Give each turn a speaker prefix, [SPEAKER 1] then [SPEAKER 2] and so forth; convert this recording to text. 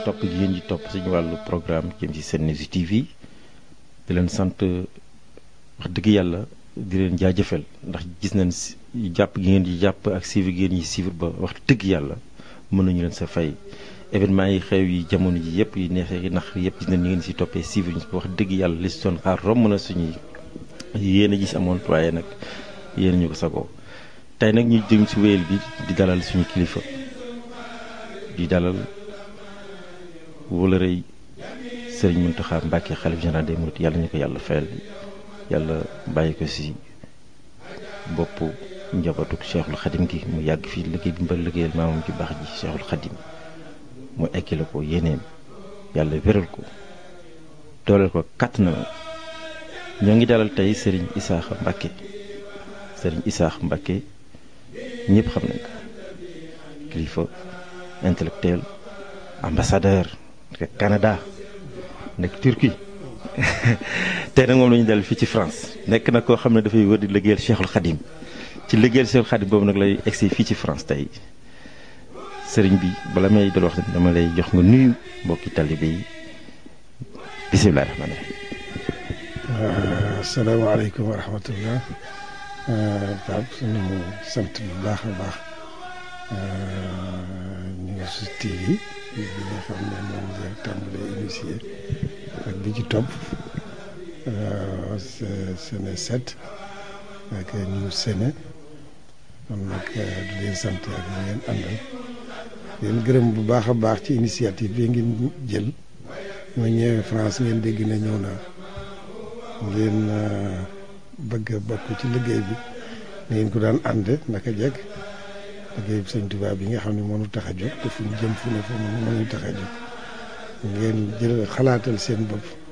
[SPEAKER 1] topp gi ngeen di topp suñu wàllu programme jëm ci Senews TV di leen sant wax dëgg yàlla di leen jaajëfal ndax gis nañ jàpp gi ngeen di jàpp ak suivre gi ngeen ñi suivre ba wax dëgg yàlla mën nañu leen sa fay événement yi xew yi jamono ji yëpp yi neexee yi nax yëpp gis nañ ñu ngeen si toppee suivre ñu wax dëgg yàlla li si doon xaar romb na suñuy yéen a gis amoon waaye nag yéen ñu ko sagoo tey nag ñu jëm si wéyal bi di dalal suñu kilifa di dalal wala rëy sëriñ Mountakha Mbacké xalif général des mourides yàlla ñu ko yàlla fayal yàlla bàyyi ko si bopp njabootuk Cheikhul Khadim gi mu yàgg fii liggéey bi mbal liggéeyal maamam ci baax ji Cheikhul Khadim mu ekki la ko yéeneem yàlla wéral ko dooleel ko kàtt na ñoo ngi dalal tey sëriñ Isaaxa Mbacké sëriñ Isaaxa Mbacké ñëpp xam nañ ko kilifa intellectuel ambassadeur nekk Canada nekk Turquie tey nag moom la ñu dal fii ci France nekk na koo xam ne dafay wër di liggéeyal Cheikhul Khadim ci liggéeyal Cheikhul Khadim boobu nag lay egsi fii ci France tey sëriñ bi bala may dal wax dama lay jox nga nuyu mbokki talibé yi bisimilah rahmaani
[SPEAKER 2] rahiim. asalaamaaleykum wa rahmatullah Pape suñu sant bu baax a baax News TV bi nga xam ne moom nga tàmbalee initié ak bi ci topp Sene 7 ak News Sene kon nag di leen sant ak ñu ngeen àndal leen gërëm bu baax a baax ci initiative bi ngeen jël ma ñëwee France ngeen dégg ne ñëw naa ngeen bëgg a bokk ci liggéey bi ngeen ko daan ànd naka jekk liggéey bi sëñ Tuubaa bi nga xam ne mënu tax a jóg te fu ñu jëm fu ne fu mu mënu tax a jóg ngeen jël xalaatal seen bopp